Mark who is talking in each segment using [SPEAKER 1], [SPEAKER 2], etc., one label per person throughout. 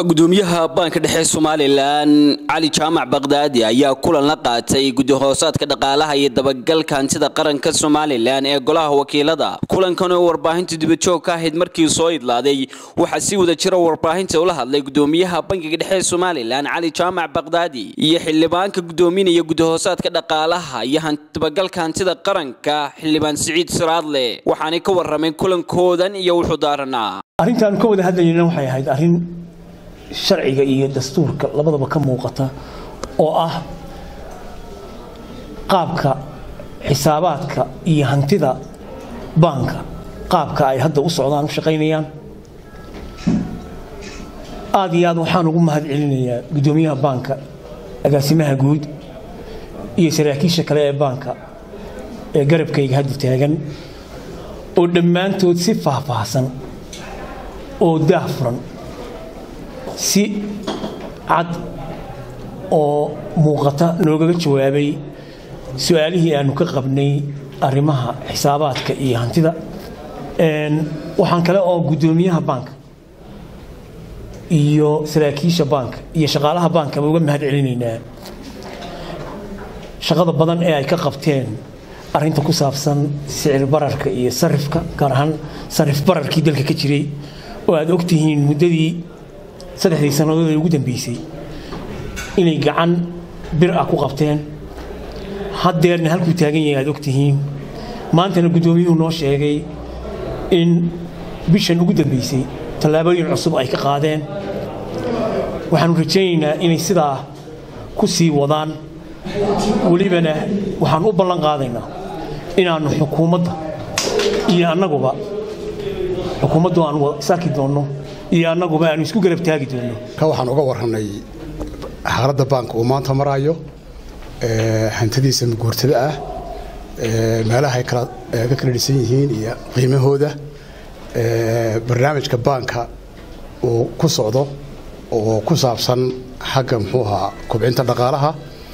[SPEAKER 1] gudoomiyaha baanka dhexe somalilan cali jaamac bakdaadi ayaa kulan la qaatay gudahoosaadka dhaqaalaha iyo dabagalka hantida qaranka somalilan ee golaha wakiilada kulankan oo warbaahinta dibajoog ka ahayd markii soo idlaaday waxaa si wada jira warbaahinta ula hadlay gudoomiyaha bankiga dhexe somalilan cali jaamac bakdaadi iyo xildhibaanka gudoominaya gudahoosaadka dhaqaalaha iyo dabagalka hantida qaranka xildhibaan siciid siraadle waxaanay ka warameen kulankoodan iyo wuxuu daaranaa
[SPEAKER 2] arrintaanu ka wada hadlayna waxay ahayd arrin sharciga iyo dastuurka labadaba ka muuqata oo ah qaabka xisaabaadka iyo hantida baanka qaabka ay hadda u socdaan u shaqaynayaan aad iyo aad waxaan ugu mahad celinayaa guddoomiyaha baanka agaasimaha guud iyo saraakiisha kale ee baanka ee garabkayga hadda taagan oo dhammaantood si faahfaahsan oo daah furan si cad oo muuqata noogaga jawaabay su-aalihii aanu ka qabnay arrimaha xisaabaadka iyo hantida waxaan kale oo guddoomiyaha baanka iyo saraakiisha baanka iyo shaqaalaha baankaba uga mahad celinaynaa shaqada badan ee ay ka qabteen arrinta ku saabsan sicir bararka iyo sarifka gaar ahaan sarif bararkii dalka ka jiray oo aad ogtihiin muddadii saddexdii sannadood ee ugu dambeysay inay gacan bir ah ku qabteen haddeerna halkuu taagan yahay aad ogtihiin maantana guddoomiyuhu noo sheegay in bishan ugu dambeysay tallaabooyin cusub ay ka qaadeen waxaanu rajaynaynaa inay sidaa ku sii wadaan welibana waxaan u ballan qaadaynaa inaannu xukuumadda iyo annaguba xukuumaddu aan isarki doonno iyo annaguba aanu isku garab taagi doonno
[SPEAKER 3] ka waxaan uga warranay xaaladda baanka uu maanta maraayo hantidiisa maguurtada ah meelaha ay ka kala dhisan yihiin iyo qiimahooda barnaamijka baanka uu ku socdo oo ku saabsan xagga muxuu ahaa kubcinta dhaqaalaha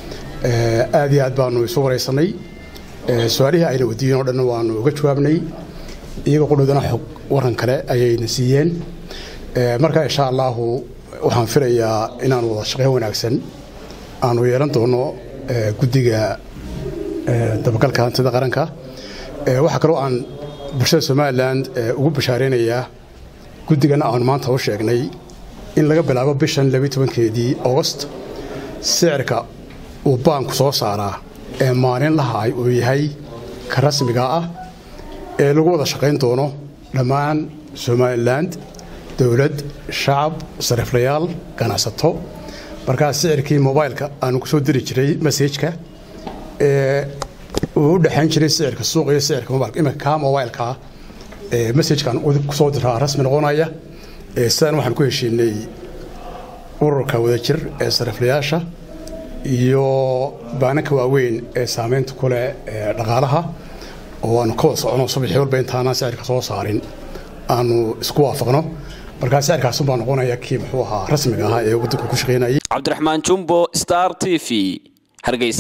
[SPEAKER 3] aad iyo aad baanu isu waraysanay su-aalihii ayna wadiiyeen o dhan waanu uga jawaabnay iyaga qudhoodana xog waran kale ayayna siiyeen marka insha allaahu waxaan filayaa inaanu wada shaqeyn wanaagsan aanu yeelan doono guddiga dabagalka hantida qaranka waxaa kaloo aan bulshada somalilan ugu bashaareynayaa guddigana aanu maanta u sheegnay in laga bilaabo bishan labiyi tobankeedii augost sicirka uu baanku soo saaraa ee maalin lahaay uu yahay ka rasmiga ah ee lagu wada shaqayn doono dhammaan somalilan dowlad shacab sariflayaal ganacsato markaa sicirkii mobaylka aanu kusoo diri jiray masajka ee uu u dhexayn jiray sicirka suuq iyo sicirka mobilka iminka kaa mobaylkaa masajkan kusoo diraa rasmi noqonaya sidaan waxaan ku heshiinay ururka wadajir ee sariflayaasha iyo baananka waaweyn ee saamaynta ku leh dhaqaalaha oo aanu ka wada socono subaxii walba intaanaan sicirka soo saarin aanu isku waafaqno markaa sicirkaasun baa noqonaya kii muxuu ahaa rasmiga ahaa ee waddanku ku shaqaynayay
[SPEAKER 1] cabdiraxmaan jumbo star t v hargeysa